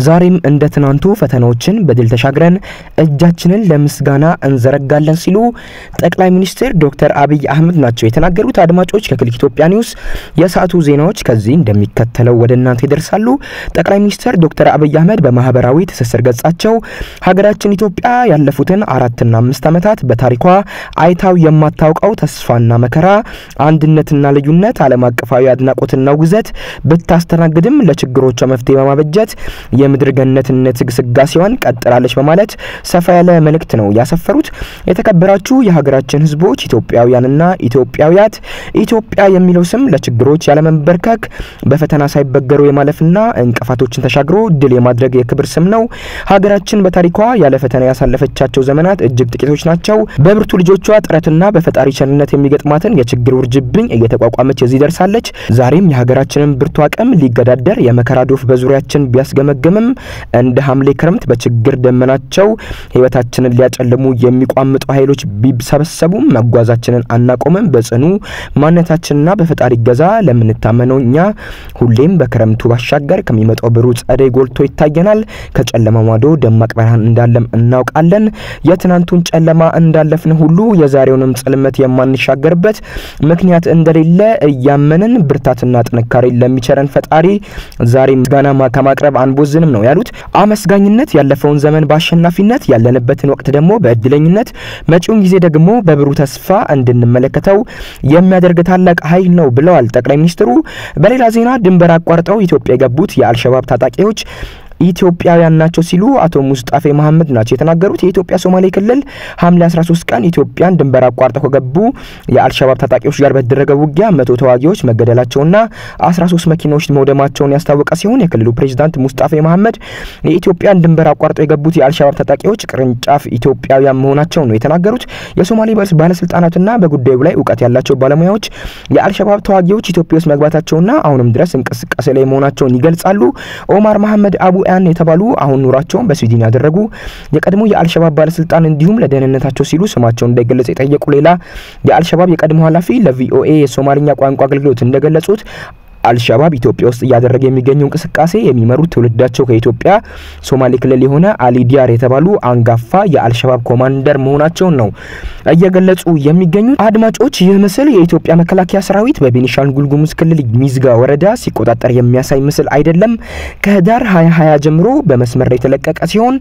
ዛሬም እንደ ትናንቱ ፈተናዎችን በድል ተሻግረን እጃችንን ለምስጋና እንዘረጋለን ሲሉ ጠቅላይ ሚኒስትር ዶክተር አብይ አህመድ ናቸው የተናገሩት። አድማጮች ከክሊክ ኢትዮጵያ ኒውስ የሰዓቱ ዜናዎች ከዚህ እንደሚከተለው ወደ እናንተ ይደርሳሉ። ጠቅላይ ሚኒስትር ዶክተር አብይ አህመድ በማህበራዊ ትስስር ገጻቸው ሀገራችን ኢትዮጵያ ያለፉትን አራትና አምስት ዓመታት በታሪኳ አይታው የማታውቀው ተስፋና መከራ፣ አንድነትና ልዩነት፣ ዓለም አቀፋዊ አድናቆትና ውግዘት ብታስተናግድም ለችግሮቿ መፍትሄ በማበጀት የምድር ገነትነት ግስጋሴዋን ቀጥላለች በማለት ሰፋ ያለ መልእክት ነው ያሰፈሩት። የተከበራችሁ የሀገራችን ሕዝቦች ኢትዮጵያውያንና ኢትዮጵያውያት ኢትዮጵያ የሚለው ስም ለችግሮች ያለመንበርከክ በፈተና ሳይበገሩ የማለፍና እንቅፋቶችን ተሻግሮ ድል የማድረግ የክብር ስም ነው። ሀገራችን በታሪኳ ያለ ፈተና ያሳለፈቻቸው ዘመናት እጅግ ጥቂቶች ናቸው። በብርቱ ልጆቿ ጥረትና በፈጣሪ ቸርነት የሚገጥማትን የችግር ውርጅብኝ እየተቋቋመች እዚህ ደርሳለች። ዛሬም የሀገራችንን ብርቱ አቅም ሊገዳደር የመከራ ዶፍ በዙሪያችን ቢያስገመግምም እንደ ሐምሌ ክረምት በችግር ደመናቸው ህይወታችንን ሊያጨልሙ የሚቋምጡ ኃይሎች ቢሰበሰቡም መጓዛችንን አናቆምም። በጽኑ ማንነታችንና በፈጣሪ ገዛ ለምንታመነው እኛ ሁሌም በክረምቱ ባሻገር ከሚመጣው ብሩህ ጸደይ ጎልቶ ይታየናል። ከጨለማ ማዶ ደማቅ ብርሃን እንዳለም እናውቃለን። የትናንቱን ጨለማ እንዳለፍን ሁሉ የዛሬውንም ጽልመት የማንሻገርበት ምክንያት እንደሌለ እያመንን ብርታትና ጥንካሬ ለሚቸረን ፈጣሪ ዛሬ ምስጋና ከማቅረብ አንቦዝንም ነው ያሉት። አመስጋኝነት ያለፈውን ዘመን በአሸናፊነት ያለንበትን ወቅት ደግሞ በእድለኝነት መጪውን ጊዜ ደግሞ በብሩህ ተስፋ እንድንመለከተው የሚያደርግ ታላቅ ኃይል ነው ብለዋል ጠቅላይ ሚኒስትሩ። በሌላ ዜና ድንበር አቋርጠው ኢትዮጵያ የገቡት የአልሸባብ ታጣቂዎች ኢትዮጵያውያን ናቸው ሲሉ አቶ ሙስጣፌ መሐመድ ናቸው የተናገሩት። የኢትዮጵያ ሶማሌ ክልል ሐምሌ 13 ቀን ኢትዮጵያን ድንበር አቋርጠው ከገቡ የአልሸባብ ታጣቂዎች ጋር በተደረገ ውጊያ መቶ ተዋጊዎች መገደላቸውና 13 መኪናዎች መውደማቸውን ያስታወቀ ሲሆን የክልሉ ፕሬዚዳንት ሙስጣፌ መሐመድ የኢትዮጵያን ድንበር አቋርጠው የገቡት የአልሸባብ ታጣቂዎች ቅርንጫፍ ኢትዮጵያውያን መሆናቸው ነው የተናገሩት። የሶማሌ ባለስልጣናትና በጉዳዩ ላይ እውቀት ያላቸው ባለሙያዎች የአልሸባብ ተዋጊዎች ኢትዮጵያ ውስጥ መግባታቸውና አሁንም ድረስ እንቅስቃሴ ላይ መሆናቸውን ይገልጻሉ። ኦማር መሐመድ አቡ ያን የተባሉ አሁን ኑሯቸውን በስዊድን ያደረጉ የቀድሞ የአልሸባብ ባለስልጣን እንዲሁም ለደህንነታቸው ሲሉ ስማቸውን እንዳይገለጽ የጠየቁ ሌላ የአልሸባብ የቀድሞ ኃላፊ ለቪኦኤ የሶማልኛ ቋንቋ አገልግሎት እንደገለጹት አልሸባብ ኢትዮጵያ ውስጥ እያደረገ የሚገኘው እንቅስቃሴ የሚመሩት ትውልዳቸው ከኢትዮጵያ ሶማሌ ክልል የሆነ አሊ ዲያር የተባሉ አንጋፋ የአልሸባብ ኮማንደር መሆናቸውን ነው እየገለጹ የሚገኙት። አድማጮች፣ ይህ ምስል የኢትዮጵያ መከላከያ ሰራዊት በቤኒሻንጉል ጉሙዝ ክልል ሚዝጋ ወረዳ ሲቆጣጠር የሚያሳይ ምስል አይደለም። ከህዳር 2020 ጀምሮ በመስመር ላይ የተለቀቀ ሲሆን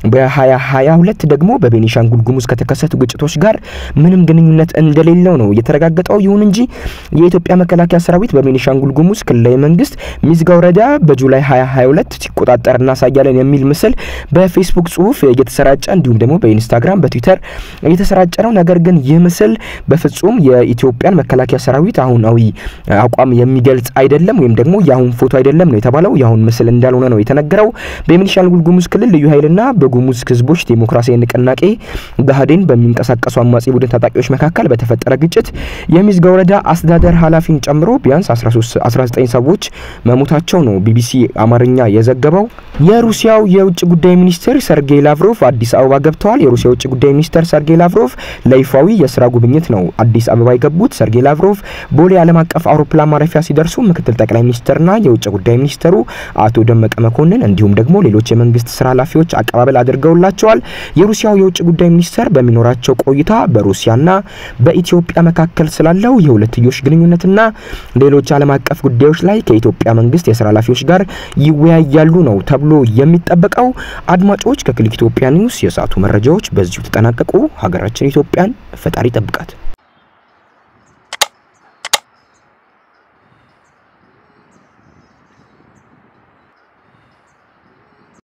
በ2022 ደግሞ በቤኒሻንጉል ጉሙዝ ከተከሰቱ ግጭቶች ጋር ምንም ግንኙነት እንደሌለው ነው የተረጋገጠው። ይሁን እንጂ የኢትዮጵያ መከላከያ ሰራዊት በቤኒሻንጉል ጉሙዝ ክልላዊ መንግስት ሚዝጋ ወረዳ በጁላይ 2022 ሲቆጣጠር እናሳያለን የሚል ምስል በፌስቡክ ጽሁፍ እየተሰራጨ እንዲሁም ደግሞ በኢንስታግራም በትዊተር እየተሰራጨ ነው። ነገር ግን ይህ ምስል በፍጹም የኢትዮጵያን መከላከያ ሰራዊት አሁናዊ አቋም የሚገልጽ አይደለም፣ ወይም ደግሞ የአሁን ፎቶ አይደለም ነው የተባለው። የአሁን ምስል እንዳልሆነ ነው የተነገረው። በቤኒሻንጉል ጉሙዝ ክልል ልዩ ኃይልና በጉሙዝ ህዝቦች ዴሞክራሲያዊ ንቅናቄ ብአዴን በሚንቀሳቀሱ አማጺ ቡድን ታጣቂዎች መካከል በተፈጠረ ግጭት የሚዝጋ ወረዳ አስተዳደር ኃላፊን ጨምሮ ቢያንስ 13 19 ሰዎች መሞታቸው ነው ቢቢሲ አማርኛ የዘገበው። የሩሲያው የውጭ ጉዳይ ሚኒስትር ሰርጌይ ላቭሮቭ አዲስ አበባ ገብተዋል። የሩሲያ የውጭ ጉዳይ ሚኒስትር ሰርጌይ ላቭሮቭ ለይፋዊ የስራ ጉብኝት ነው አዲስ አበባ የገቡት። ሰርጌይ ላቭሮቭ ቦሌ ዓለም አቀፍ አውሮፕላን ማረፊያ ሲደርሱ ምክትል ጠቅላይ ሚኒስትርና የውጭ ጉዳይ ሚኒስትሩ አቶ ደመቀ መኮንን እንዲሁም ደግሞ ሌሎች የመንግስት ስራ ኃላፊዎች አቀባበል አድርገውላቸዋል። የሩሲያው የውጭ ጉዳይ ሚኒስትር በሚኖራቸው ቆይታ በሩሲያና በኢትዮጵያ መካከል ስላለው የሁለትዮሽ ግንኙነትና ሌሎች ዓለም አቀፍ ጉዳዮች ላይ ከኢትዮጵያ መንግስት የስራ ኃላፊዎች ጋር ይወያያሉ ነው ተብሎ የሚጠበቀው። አድማጮች ከክሊክ ኢትዮጵያ ኒውስ የሰዓቱ መረጃዎች በዚሁ ተጠናቀቁ። ሀገራችን ኢትዮጵያን ፈጣሪ ጠብቃት።